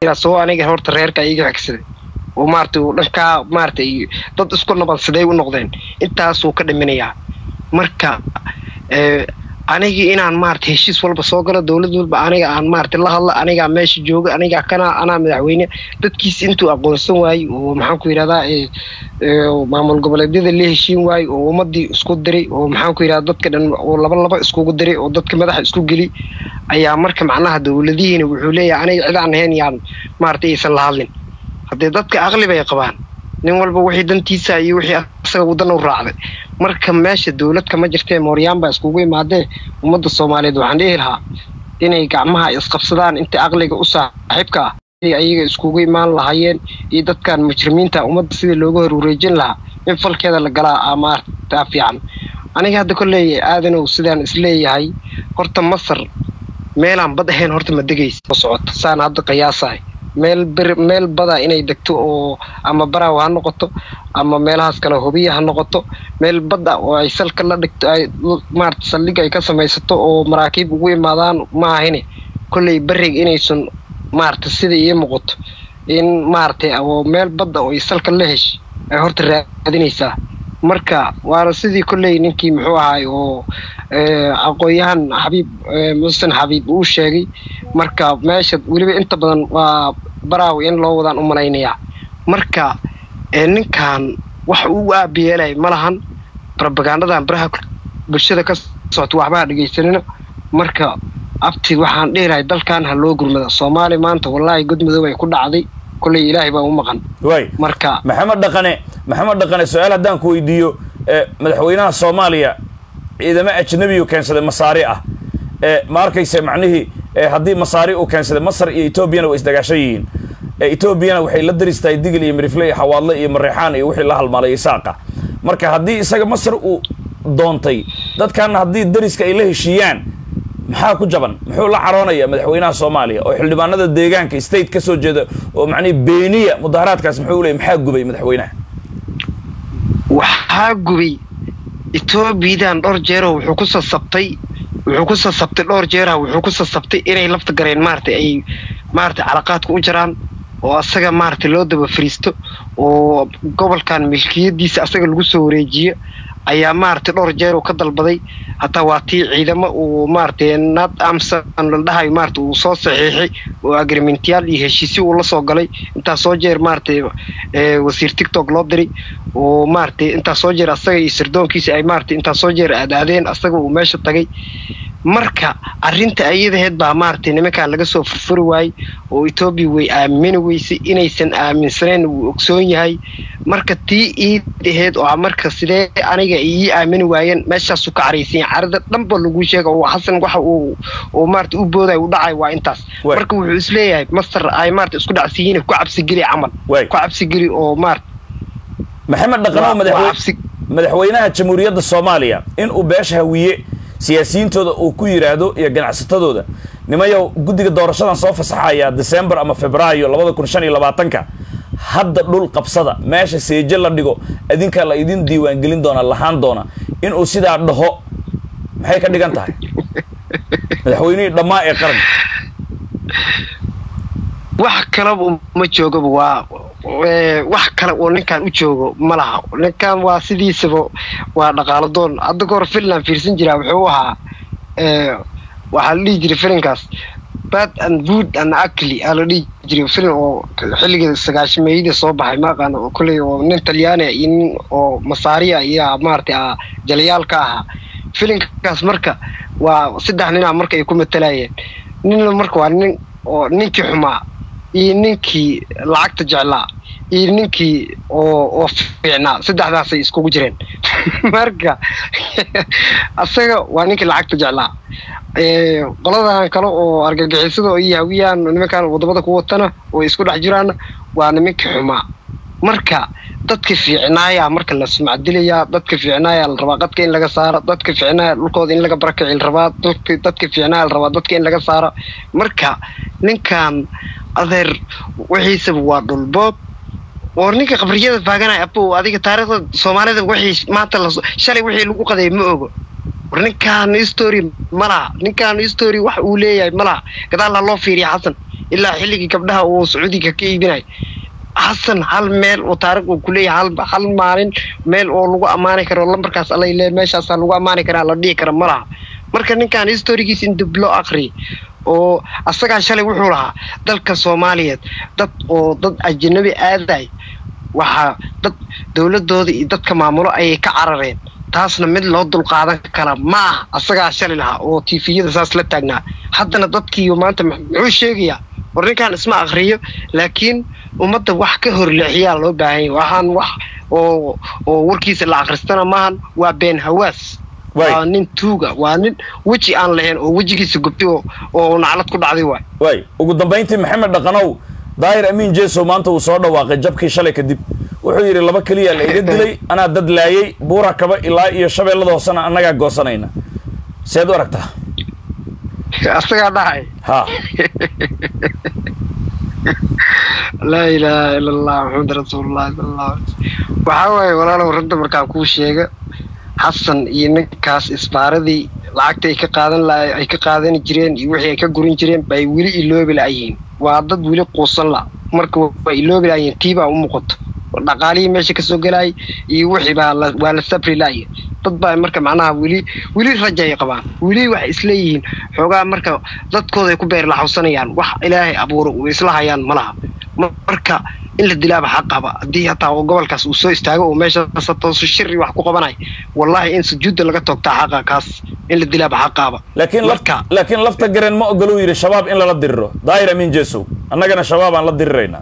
tiraa soo aniga horta reerka iga xigsaday oo maaragtay uu dhankaa maaragtay dad isku nabadsaday u noqdeen intaasuu ka dhiminayaa marka anigii inaan maarata heshiis walba soo galo dowlad walba aniga aan maarata la hadla anigaa meesha jooga anigaa kana anaa madaxweyne dadkiis intuu aqoonsan waayey oo maxaan ku yidhahdaa maamul goboleedyada la heshiin waayey oo ummadii isku diray oo maxaan ku yidhahda dadka dhan oo laba laba iskugu diray oo dadka madaxa isku geli ayaa marka macnaha dowladihiina wuxuu leeyahay aniga cidaan ahayn yaan maarata aysan la hadlin haddee dadka aqli bay qabaan nin walba wixii dantiisa iyo wixii asaga wadan u raacday marka meesha dowlad kama jirtee mooryaan baa iskugu imaadee ummadda soomaaliyeed waxaan dhihi lahaa inay gacmaha isqabsadaan inta aqliga u saaxiibka ah ayaga iskugu imaan lahaayeen iyo dadkan mujrimiinta ummadda sidii looga hor wareejin lahaa in falkeeda la galaa amaartaa fiican aniga hadda kolley aadanow sidaan isleeyahay horta masar meelaan bad ahayn horta ma degaysa socota saan hadda qiyaasahay meel bir meel bada inay degto oo ama baraaw ha noqoto ama meelahaas kale hubiya ha noqoto meel badda oo ay salka la dhigto ay maarata saldhig ay ka samaysato oo maraakiib ugu imaadaan ma ahine kolley beriga inaysan maarata sida ii muuqato in maaragtay oo meel badda oo ay salka la hesh ay horta raadinaysaa marka waana sidii kolley ninkii muxuu ahaay oo aqoon-yahan xabiib musen xabiib uu sheegay marka meesha weliba inta badan waa baraawi in loo wadaan u malaynayaa marka ninkan wax uu aabiyeelay ma lahan robagandadan baraha bulshada ka socota waxbaha dhegaysanina marka abti waxaan dhihi lahay dalkan ha loo gurmada soomaali maanta wallaahi godmadow ay ku dhacday kolley ilaahay baa u maqan waay marka maxamed dhaqane maxamed dhaqane su-aal haddaan ku weydiiyo madaxweynaha soomaaliya ciidamo ajnabiyu keensaday masaari ah ma arkayse macnihii haddii masaari uu keensaday masar iyo etoobiyana way isdagaashan yihiin etoobiyana waxay la daristahay digil iyo mirifle iyo xawaadle iyo mareexaan iyo wixii la halmaalay isaaqa marka haddii isaga masar uu doontay dadkaana haddii dariska ay la heshiiyaan maxaa ku jaban muxuu la caroonaya madaxweynaha soomaaliya oo xildhibaanada deegaanka state ka soo jeeda oo macnihi beeniya mudaharaadkaas muxuu leeyay maxaa gubay madaxweynaha waxaa gubay etoobiyadan dhowr jeero wuxuu ku sasabtay wuxuu ku sasabtay dhowr jeeraha wuxuu ku sasabtay inay lafta gareen maaragtay ay maaragtay calaqaadka u jiraan oo asaga maaragtay loo daba fariisto oo gobolkan milkiyadiisa asaga lagu soo wareejiyo ayaa maaragtay dhowr jeer uu ka dalbaday hataa waa tii ciidamo uu maaragtay nad amson la dhahayo maaragtay uu soo saxiixay oo agreementyaal iyo heshiisyo uu la soo galay intaas soo jeer maaragtay wasiir tictok loo diray oo maaragtay intaas soo jeer asaga iyo sirdoonkiisa ay maaragtay intaas soo jeer aadaadeen asaga uu meesha tagay marka arrinta ayadaheed baa maaragtay nimankan laga soo furfuri waayey oo etoobiya way aamini weysay inaysan aaminsaneyn wuu ogsoon yahay marka tii iidaheed oo marka sidee aniga ii aamini waayeen meeshaasuu ka caraysanya carada dhanba lagu sheega oo xasan waxa uu oo maarata u booday u dhacay waa intaas marka wuxuu isleeyahay masar ay maarata isku dhacsiyiin ku cabsigeli camal ku cabsigeli oo maarata maxamed dhaqanow madaxweynaha jamhuuriyadda soomaaliya in uu beesha hawiye siyaasiyiintooda uu ku yidhaahdo iyo ganacsatadooda nimayow guddiga doorashadan soo fasaxaya december ama febraayo labada kun shan iyo labaatanka hadda dhul qabsada meesha seeje la dhigo adinkaa la idin diiwaangelin doona lahaan doona inuu sidaa dhaho maxay ka dhigan tahay madaxweynihii dhammaa ee qaranka wax kaleba ma joogaba waa wax kale oo ninkan u joogo ma laha ninkan waa sidiisaba waa dhaqaalo doon hadda ka hor finland fiirsan jiraa wuxuu ahaa waxaa la dhihi jiray filinkaas bad and good and acly aa la dhihi jiray filin oo xilligii sagaashameeyadii soo baxay ma aqaano kolley oo nin talyaaniya iyo nin oo masaariya iyo maaragtay jalayaal ka ahaa filinkaas marka waa saddex ninaa marka ay ku matalayeen ninna marka waa nin oo ninkii xumaa iyo ninkii lacagta jeclaa iyo ninkii oo oo fiicnaa saddexdaasay iskugu jireen marka asaga waa ninkii lacagta jeclaa qoladan kale oo argagixisada iyo hawiyaan nimankan wadamada ku watana oo isku dhex jiraana waa nimankii xumaa marka dadka fiicnaaya marka la sumcadilayaa dadka fiicnaaya la rabaa qadka in laga saaro dadka fiicnaaya dhulkooda in laga barakaci la rabaa dadka fiicnaaya la rabaa dadka in laga saaro marka ninkan adeer wixiisaba waa dhulboob oo ninka qabriyada faaganaya apo adiga taariikhda soomaalida wixii maanta la shalay wixii lagu qaday ma ogo war ninkaan history ma laha ninkaan history wax uu leeyahay ma laha gadaal ha loo fiiriya xasan ilaa xilligii gabdhaha uu sacuudiga ka iibinay xasan hal meel oo taariikh uu kuleeyahay hal hal maalin meel oo lagu ammaani karo lambarkaas allay lee meeshaasaa lagu ammaani karaa la dhihi kara ma laha marka ninkan historigiis in dib loo aqriyay oo asagaa shalay wuxuu lahaa dalka soomaaliyeed dad oo dad ajanabi aaday waxaa dad dowladooda iyo dadka maamulo ayay ka carareen taasna mid loo dulqaadan kara ma ah asagaa shalay lahaa oo tifiyada saas la taagnaa haddana dadkiiyo maanta muxuu sheegayaa war ninkan isma akriyo laakiin ummadda wax ka horleexiyaa loo baahanya waxaan wax oo oo warkiisa la akhristana maahan waa been hawaas waa nin tuuga waa nin weji aan lahayn oo wejigiisa gubtay oo naclad ku dhacday waay waay ugu dambayntii maxamed dhaqanow daahir amiin jesow maanta uu soo dhawaaqay jabkii shalay kadib wuxuu yidhi laba keliya la iga dilay anaa dad laayay buura kaba ilaa iyo shabeellada hoosena annagaa goosanayna seed u aragtaa asagaa dhahay ha laa ilaaha ila allah maxamed rasuulullahi sala allah waxaa waaye walaalow ragda markaa kuu sheega xasan iyo ninkaas isbaaradii lacagta ay ka qaadan la ay ka qaadani jireen iyo wixii ay ka gurin jireen bay weli iloobi la'yihiin waa dad weli quusan la marka waa iloobi la'yihiin tii baa u muuqato dhaqaalihii meesha kasoo gelaayay iyo wixii baa la waa la sabri la'ya dad baa marka macnaha weli weli raja ay qabaan weli waxay isleeyihiin xoogaa marka dadkooda ay ku beer laxawsanayaan wax ilaahay abuuro uu isla hayaan ma laha marka in la dilaaba xaq qaba haddii hataa gobolkaas uu soo istaago oo meeshaas toosu shiri wax ku qabanay wallahi in sujuudda laga toogtaa xaqa kaas in la dilaaba xaq qaba laakiin lafta laakiin lafta gareen ma ogoluu yidhi shabaab in lala diriro daahir amiin jesow annagana shabaab aan la diriraynaa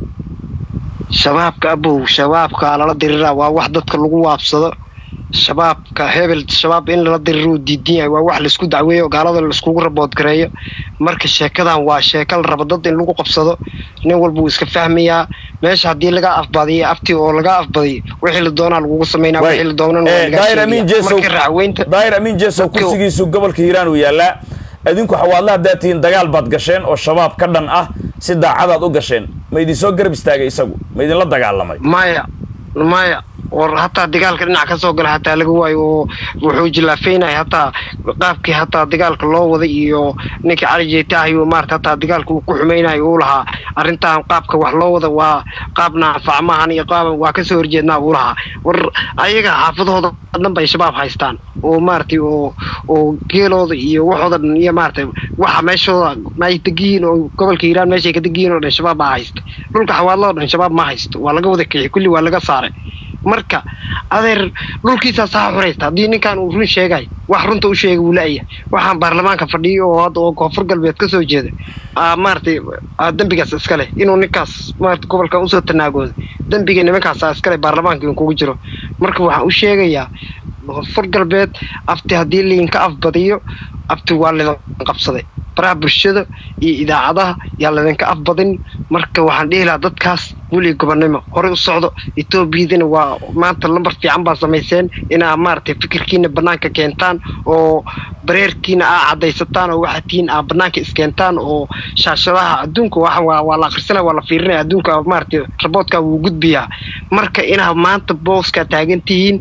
shabaabka abow shabaabka lala diriraa waa wax dadka lagu waabsado shabaabka hebel shabaab in lala diriro diidan yahay waa wax laisku dacweeyo gaalada laiskugu raboodgareeyo marka sheekadan waa sheeka la rabo dad in lagu qabsado nin walba wuu iska fahmayaa meesha haddii laga afbadiyo afti oo laga afbadiyo wixii la doonaa lagugu sameynaa wixii la doonana daahir amiin jesow daahir amiin jesow kursigiisu gobolka hiiraan uu yaallaa idinku xawaadla haddaad tihiin dagaal baad gasheen oo shabaab ka dhan ah si daacadaad u gasheen ma idin soo garab istaagay isagu ma idinla dagaalamay maya maya war hataa dagaalka dhinac ka soo gala hataa laga waayo oo wuxuu jilaafeynaya hataa qaabkii hataa dagaalka loo waday iyo ninkii cali jeeta ahayo maarata hataa dagaalka uu ku xumaynayo uu lahaa arrintan qaabka wax loo wada waa qaab naafac maahan iyo qaab waa kasoo horjeednaa uu lahaa war ayaga xaafadahooda dhan bay shabaab haystaan oo maaratay oo oo geelooda iyo waxooda dhan iyo maaratay waxa meeshooda may degiyiin oo gobolka hiiraan meeshay ka degiyiin oo dhan shabaab baa haysta dhulka xawaadloo dhan shabaab ma haysto waa laga wada kixi kulli waa laga saaray marka adeer dhulkiisaa saa xuraysta haddii ninkan uu run sheegay wax runta u sheegay wuu la-ya waxaan baarlamaanka fadhiyo oo hadda oo koonfur galbeed ka soo jeeda maaratay dembigaas iska leh inuu ninkaas maarata gobolkan usoo tanaagooda dembiga nimankaasaa iskale baarlamaanka in kugu jiro marka waxaan u sheegayaa koonfur galbeed afti haddii liinka afbadiyo afti waa lidin qabsaday baraha bulshada iyo idaacadaha yaa ladinka afbadin marka waxaan dhihi lahaa dadkaas weli gobonnimo horey u socdo etoobiyadina waa maanta lambar fiican baa samayseen inaa maaragtay fikirkiina bannaanka keentaan oo bareerkiina aa caddaysataan oo waxaa tihiin aa bannaanka iskeentaan oo shaashadaha adduunka waa waa la akhrisanaya waa la fiirinaya adduunka maaragtay raboodkaa wuu gudbiyaa marka inaa maanta booskaa taagan tihiin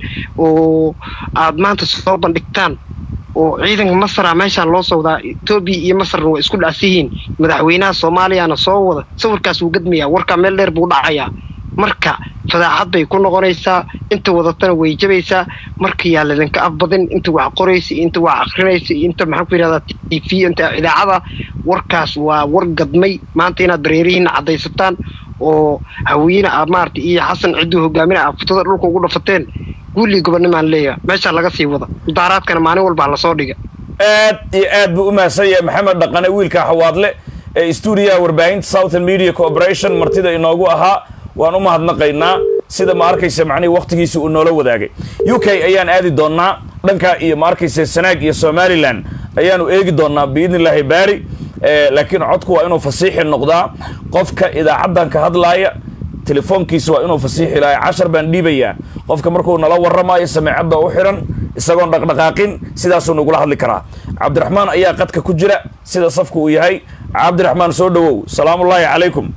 oo aad maanta soo bandhigtaan oo ciidanka masra meeshaan loo soo wadaa etoobiya iyo masarna waa isku dhacsiyihiin madaxweynaha soomaaliyana soo wada sawirkaas wuu gadmayaa warkaa meel dheer buu dhacayaa marka fadaaxad bay ku noqonaysaa inta wadatana way jabaysaa marka yaa ladinka afbadin inta wax qoraysa iyo inta wax akrinaysa iyo inta maxaan ku yidhahdaa t v inta idaacada warkaas waa war gadmay maanta inaad dareerihiina caddaysataan oo haweene a maarata iyo xasan cidduu hogaaminaya a futada dhulka ugu dhafateen guullii gobonnimaan leeyaha meeshaa laga sii wada mudaaraadkana maalin walbaa lasoo dhiga aad iyo aad buu u mahadsan yahay maxamed dhaqane wiilka xawaadle ee stuudiyaha warbaahinta southern media corporation martida inoogu ahaa waan u mahadnaqaynaa sida ma arkaysa macnihii wakhtigiisi uu noola wadaagay u k ayaan aadi doonnaa dhanka iyo ma arkaysa sanaag iyo somalilan ayaanu eegi doonnaa biidni illaahi baari laakiin codku waa inuu fasiixi noqdaa qofka idaacaddan ka hadlaaya telefoonkiisa waa inuu fasiixi lahay cashar baan dhiibayaa qofka markuu nala warramaayo sameecadda u xidhan isagoon dhaqdhaqaaqin sidaasuu nagula hadli karaa cabdiraxmaan ayaa qadka ku jira sida safku uu yahay cabdiraxmaan soo dhowow salaamullaahi calaykum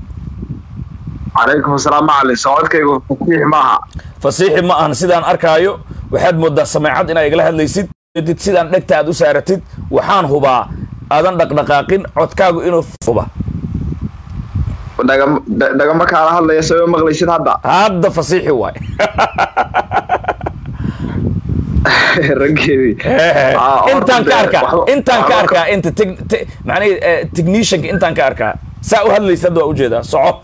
calaykum asalaam macalin socodkaygu fasiix maaha fasiixi ma ahan sidaan arkaayo waxaad mooddaa sameecad inaa igala hadlaysid did sidaan dhegta aad u saaratid waxaan hubaa aadan dhaqdhaqaaqin codkaagu inuu huba dhagam dha- dhagama kaala hadlaya sababa maqlaysid hadda hadda fasiixi waay raggeedii Ah, horta intaan ka dee arkaa waxba- intaan ka waxba arkaa inta teg- te- macnihi eh, technicianka intaan ka arkaa saa u hadlaysa hadda waa ujeedaa soco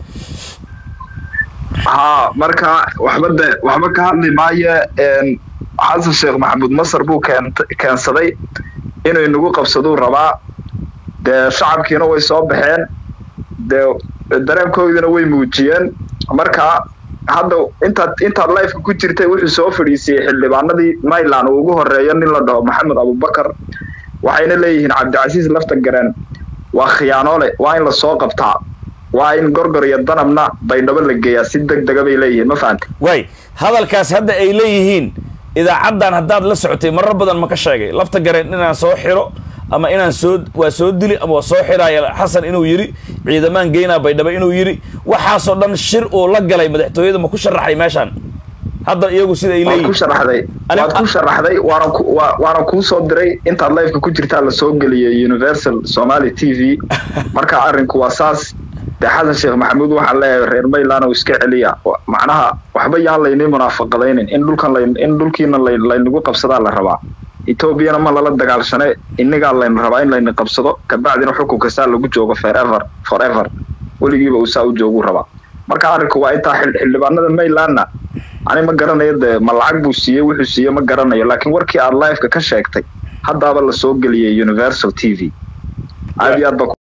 haa marka waxba de waxba ka hadli maayo een, xasan sheekh maxamuud masar buu keent- keensaday inuu inagu qabsaduu rabaa dee shacabkiina way soo baxeen dee dareenkoodina way muujiyeen marka hadda intaad intaad lifeka ku jirtay wuxuu soo fadhiisiyey xildhibaanadii mayland uu ugu horeeyo nin la dhaho maxamed abubakar waxayna leeyihiin cabdicasiis lafta gareen waa khiyaanoole waa in lasoo qabtaa waa in gorgor iyo danabna baydhabo la geeyaa si deg dega bay leeyihiin ma fahante waay hadalkaas hadda ay leeyihiin idaacaddan haddaad la socotay marar badan ma ka sheegay lafta gareen inaan soo xiro ama inaan soo waa soo dili ama waa soo xiraaya xasan inuu yidhi ciidamaan geynaa baydhabo inuu yidhi waxaasoo dhan shir uu la galay madaxtooyada ma ku sharaxay meeshaan hadda iyagu sida ay waad ku leeyihiin sharaxday Ani- waad ku sharaxday waana ku waa- waana kuu soo diray intaad lifeka ku jirtaa lasoo geliyay universal somali t v marka arrinku waa saas dee xasan sheekh maxamuud waxaan leeyahay reer mayland oo iska celiya Wa- macnaha waxba yaan laynii munaafaqadaynin in dhulkan layn in dhulkiina lay laynagu qabsadaa la rabaa etoobiyana ma lala dagaalshane innagaa layna rabaa in layna qabsado kabacdina xukunka saa lagu joogo forever forever weligiiba uu saa u joogu rabaa marka arrinku waa intaa xil- xildhibaanada maylandna ani ma garanayo dee ma lacag buu siiyey wuxuu siiyey ma garanayo laakiin warkii aad liveka ka sheegtay haddaaba lasoo geliyay universal t v aad iyo aad ba